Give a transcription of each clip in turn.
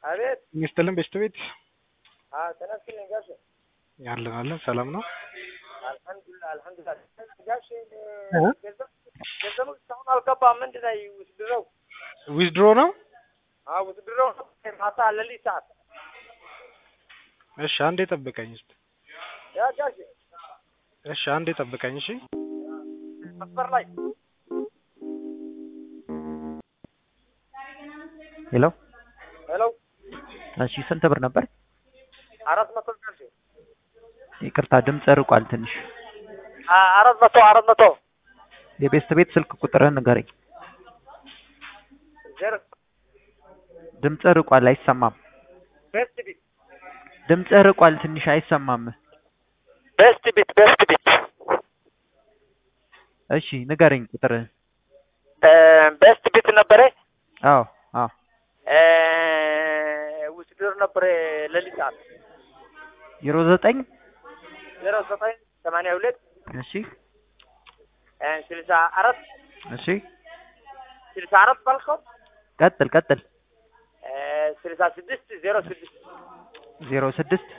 አቤት ይስጥልን ቤት አዎ ተነስልኝ ጋሼ ያለን አለን ሰላም ነው። አልሐምዱሊላህ አልሐምዱሊላህ ጋሼ እ? ገንዘብ ገንዘቡ እስካሁን አልገባም ምንድን ነው ውስድረው ዊዝድሮ ነው። አዎ ውስድረው ማታ ለሊት ሰዓት እሺ አንዴ ጠብቀኝ እስቲ። ያ ጋሼ እሺ አንዴ ጠብቀኝ እሺ። መስመር ላይ ሄሎ ሄሎ እሺ ስንት ብር ነበር? አራት መቶ ጋሼ ይቅርታ ድምፅ ርቋል ትንሽ። አ- አራት መቶ አራት መቶ የቤስት ቤት ስልክ ቁጥርህን ንገረኝ። ዜሮ ድምፅ ርቋል አይሰማም። ቤስት ቢት ድምፅ ርቋል ትንሽ አይሰማም። ቤስት ቢት ቤስት ቢት እሺ ንገረኝ ቁጥርህን። ቤስት ቢት ነበረ አዎ አዎ ውስድር ነበረ ለሊት ሰዓት ዜሮ ዘጠኝ ዜሮ ዘጠኝ ሰማንያ ሁለት እሺ ስልሳ አራት እሺ ስልሳ አራት ባልከው ቀጥል ቀጥል ስልሳ ስድስት ዜሮ ስድስት ዜሮ ስድስት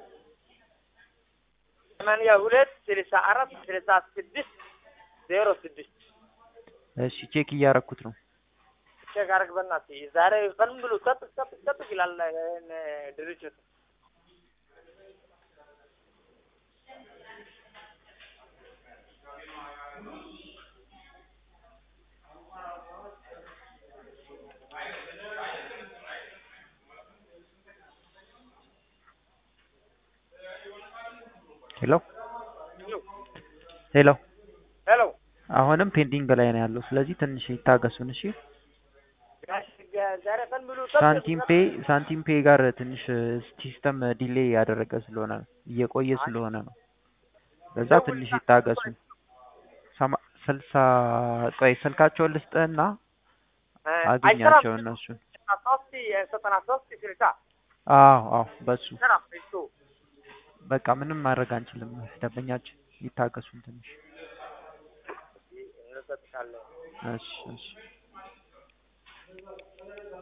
ሰማንያ ሁለት ስልሳ አራት ስልሳ ስድስት ዜሮ ስድስት እሺ ቼክ እያረኩት ነው። ቼክ አድርግ በእናትህ ዛሬ ቀን ሙሉ ጠጥ ጠጥ ጠጥ ይላል ይሄን ድርጅት ሄሎ ሄሎ ሄሎ አሁንም ፔንዲንግ ላይ ነው ያለው። ስለዚህ ትንሽ ይታገሱን እሺ። ጋሽ ዛሬ ቀን ሙሉ ጠጥ ሳንቲም ፔ ሳንቲም ፔ ጋር ትንሽ ሲስተም ዲሌይ ያደረገ ስለሆነ ነው እየቆየ ስለሆነ ነው። በዛ ትንሽ ይታገሱ። ሰማ- ስልሳ ቆይ ስልካቸውን ልስጥህና አግኛቸው እነሱን። ሶስት ዘጠና ሶስት ስልሳ አዎ አዎ በሱ ስራ እሱ በቃ ምንም ማድረግ አንችልም። ደንበኛችን ይታገሱን ትንሽ። እንሰጥሻለን እሺ እሺ